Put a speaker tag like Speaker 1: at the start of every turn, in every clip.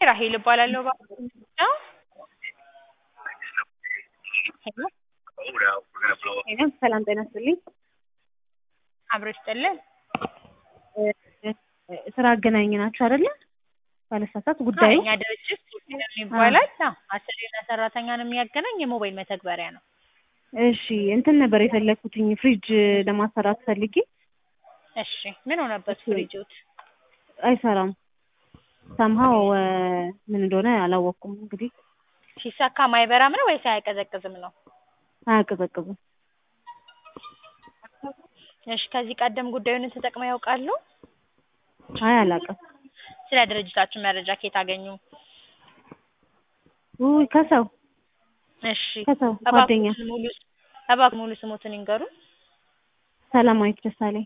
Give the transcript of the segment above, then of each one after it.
Speaker 1: ራሄል እባላለሁ። ነው ሄሎ
Speaker 2: ሄሎ ሰላም ጤና ይስጥልኝ።
Speaker 1: አብሮ ይስጥልን።
Speaker 2: ስራ አገናኝ ናችሁ አይደለ? ባለሳሳት ጉዳዩ
Speaker 1: እኛ ድርጅት ሶፊነም ይባላል። አዎ አሰሪና ሰራተኛን የሚያገናኝ የሞባይል መተግበሪያ ነው።
Speaker 2: እሺ እንትን ነበር የፈለኩትኝ ፍሪጅ ለማሰራት ፈልጌ
Speaker 1: እሺ ምን ሆነበት ፍሪጆት?
Speaker 2: አይሰራም። ሰምሃው ምን እንደሆነ አላወቅኩም። እንግዲህ
Speaker 1: ሲሰካ ማይበራም ነው ወይስ አያቀዘቅዝም ነው?
Speaker 2: አያቀዘቅዝም።
Speaker 1: እሺ ከዚህ ቀደም ጉዳዩን ተጠቅመው ያውቃሉ?
Speaker 2: አይ አላውቅም።
Speaker 1: ስለ ድርጅታችን መረጃ ከየት አገኙ?
Speaker 2: ውይ ከሰው
Speaker 1: እሺ
Speaker 2: ከሰው ጓደኛ
Speaker 1: እባክዎን ሙሉ እባክዎን ሙሉ ስሞትን ይንገሩን።
Speaker 2: ሰላማዊት ደሳለኝ።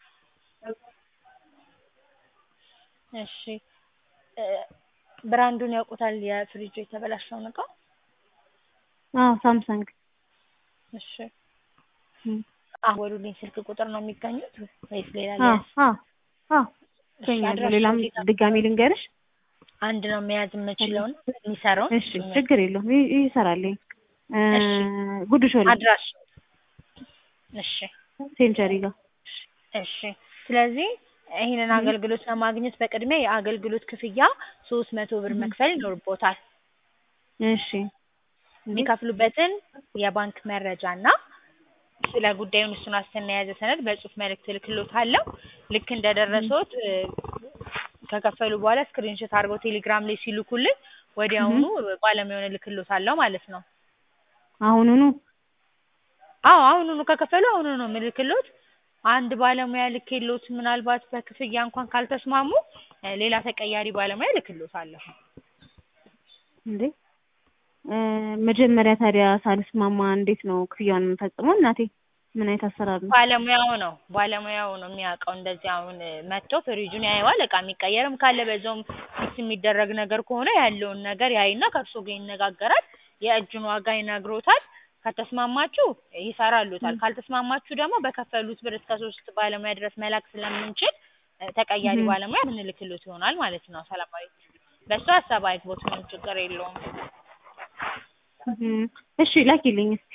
Speaker 1: እሺ እ ብራንዱን ያውቁታል የፍሪጁ የተበላሸውን እቃ?
Speaker 2: አዎ ሳምሰንግ።
Speaker 1: እሺ
Speaker 2: እም፣
Speaker 1: አወሉልኝ ስልክ ቁጥር ነው የሚገኙት ወይስ ሌላ
Speaker 2: አዎ
Speaker 1: ሊያዝ?
Speaker 2: አዎ አዎ
Speaker 1: እሺ
Speaker 2: ይገኛሉ።
Speaker 1: አድራሻው
Speaker 2: ሌላም
Speaker 1: የት ነው?
Speaker 2: ድጋሚ ልንገርሽ?
Speaker 1: አንድ ነው መያዝ የምችለውን የሚሰራውን
Speaker 2: እሺ ችግር የለውም ይ- ይሰራልኝ። እ
Speaker 1: እሺ።
Speaker 2: ጉድ ሾላ
Speaker 1: አድራሽ እሺ
Speaker 2: ሴንቸሪ ጋር
Speaker 1: እሺ ስለዚህ ይህንን አገልግሎት ለማግኘት በቅድሚያ የአገልግሎት ክፍያ ሶስት መቶ ብር መክፈል ይኖርቦታል።
Speaker 2: እሺ
Speaker 1: የሚከፍሉበትን የባንክ መረጃ እና ስለ ጉዳዩን እሱን ዋስትና የያዘ ሰነድ በጽሁፍ መልእክት እልክልዎታለሁ። ልክ እንደደረሰዎት እ ከከፈሉ በኋላ ስክሪንሾት አድርገው ቴሌግራም ላይ ሲልኩልኝ ወዲያውኑ ባለሙያውን እልክልዎታለሁ ማለት ነው።
Speaker 2: አሁኑኑ
Speaker 1: አዎ አሁኑኑ ከከፈሉ አሁኑኑ ነው የምልክልዎት። አንድ ባለሙያ ልኬልዎት ምናልባት በክፍያ እንኳን ካልተስማሙ እ ሌላ ተቀያሪ ባለሙያ እልክልዎታለሁ።
Speaker 2: እንዴ እ መጀመሪያ ታዲያ ሳልስማማ እንዴት ነው ክፍያውን የምፈጽመው? እናቴ ምን አይነት አሰራር ነው?
Speaker 1: ባለሙያው ነው ባለሙያው ነው የሚያውቀው። እንደዚህ አሁን መጥቶ ፍሪጁን ያየዋል። እቃ የሚቀየርም ካለ በዛውም ፊክስ የሚደረግ ነገር ከሆነ ያለውን ነገር ያይና ከእርስዎ ጋር ይነጋገራል። የእጁን ዋጋ ይነግሮታል። ከተስማማችሁ ይሰራሉታል። ካልተስማማችሁ ደግሞ በከፈሉት ብር እስከ ሶስት ባለሙያ ድረስ መላክ ስለምንችል እ ተቀያሪ
Speaker 2: እህ።
Speaker 1: ባለሙያ ምንልክልዎት ይሆናል ማለት ነው። ሰላማዊት በሱ ሀሳብ አይግቦት፣ ምንም ችግር የለውም።
Speaker 2: እህ። እሺ ላኪልኝ እስኪ።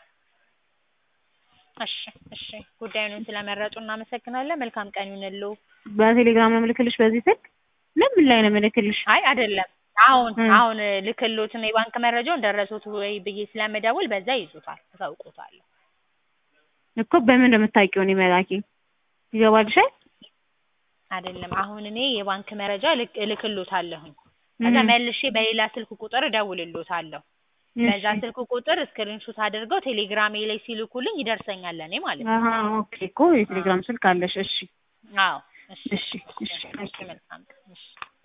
Speaker 1: እሺ እሺ ጉዳዩን ስለመረጡ እናመሰግናለን። መልካም ቀን ይሁንልዎ።
Speaker 2: በቴሌግራም ነው የምልክልሽ በዚህ ስልክ? ለምን ላይ ነው የምልክልሽ?
Speaker 1: አይ አይደለም አሁን
Speaker 2: እ
Speaker 1: አሁን ልክልዎትና የባንክ መረጃውን ደረሶት ወይ ብዬ ስለምደውል በዛ ይዙታል፣ አሳውቅዎታለሁ።
Speaker 2: እኮ በምን እንደምታውቂው እኔ መላኬ ይገባልሻል?
Speaker 1: አይደለም አሁን እኔ የባንክ መረጃ ልክ እልክልዎታለሁኝ። ከዛ
Speaker 2: እህ።
Speaker 1: መልሼ በሌላ ስልክ ቁጥር እደውልልዎታለሁ። በዛ
Speaker 2: እሺ።
Speaker 1: ስልክ ቁጥር ስክሪንሾት አድርገው ቴሌግራሜ ላይ ሲልኩልኝ ይደርሰኛል ለእኔ ማለት ነው።
Speaker 2: አሀ ኦኬ እኮ የቴሌግራም ስልክ አለሽ። እሺ
Speaker 1: አዎ እሺ
Speaker 2: እሺ እሺ
Speaker 1: እሺ መልካም ቀን እሺ